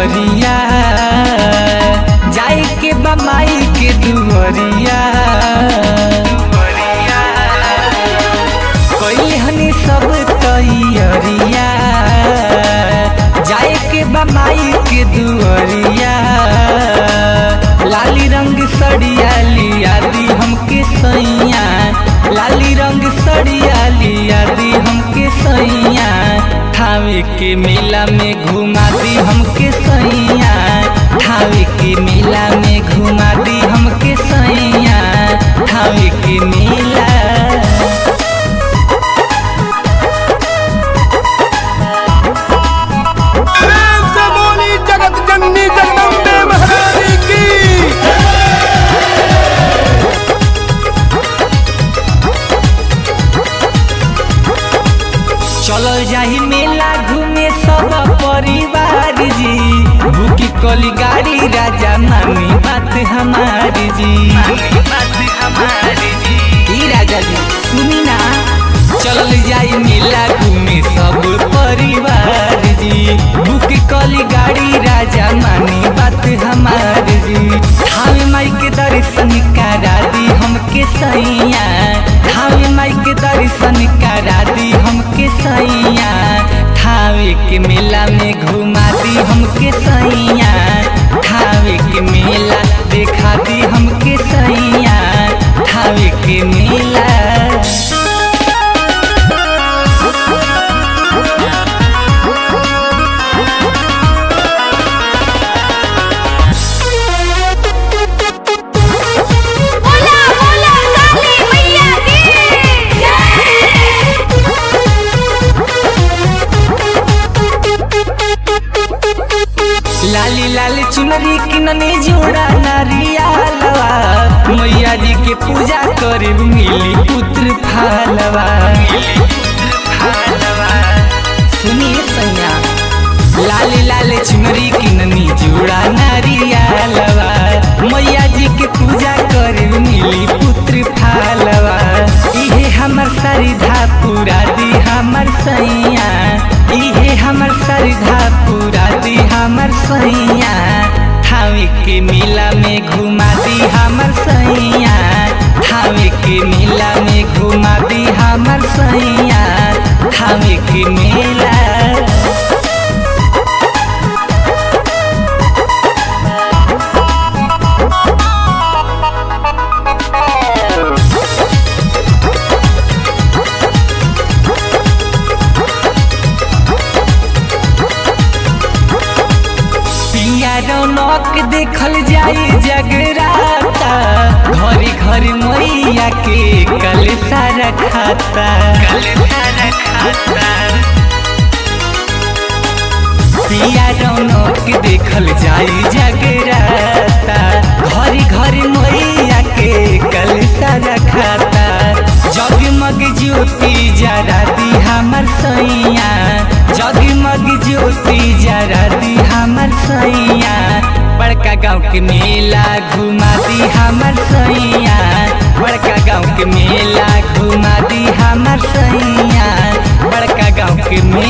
दुवरिया जाए के बमाई के दुवरिया कोई हनी सब तैयरिया जाए के बमाई के दुवरिया लाली रंग सड़िया लिया दी हमके सैया लाली रंग सड़िया लिया दी हमके सैया ठावे के मेला में घुमा दी हमके सैया ठावे के मेला में घुमा दी हमके सैया ठावे के मेला प्रेम से बोली जगत जननी जगदम्बे महारानी की चलल जाही मेला घूमे सब परिवार जी भूखी कली गाड़ी राजा मामी बात हमारी जी ई राजा जी सुनी ना चलल जाई मेला घूमे सब परिवार जी बुक कली गाड़ी राजा मानी बात हमारी जी थावे माई के दर्शन करा दी हमके सैया थावे माई के दर्शन करा दी हमके सैया थावे के मेला में घुमा दी हमके सैया थावे के मेला देखा दी हमके सैया थावे के मेला बोला बोला काली मैया की लाली लाली चुनरी किननी जोड़ा नारियालवा मैया जी के पूजा करे मिली पुत्र फालवा सुनिए सैया लाली लाली चुनरी किननी जोड़ा नारियालवा मैया जी के पूजा करे मिली पुत्र फालवा इहे हमर सरिधा पूरा दी हमर सैया इहे हमर सरिधा पूरा दी हमर सैया थावे के मेला में घुमा दी हमर सैया थावे के मेला में घुमा दी हमर सैया थावे के मेला पिया रौनक देखल जाई जगराता घरी घरी मैया के कल सारा खाता कल सारा खाता पिया रौनक देखल जाई जगराता घरी घरी मैया के कल सारा खाता जगमग ज्योति जरा दी हमर सैया जगमग ज्योति जरा दी हमर सैया बड़का गाँव के मेला घुमा दी हमर सैया बड़का गाँव के मेला घुमा दी हमर सैया बड़का गाँव के मेला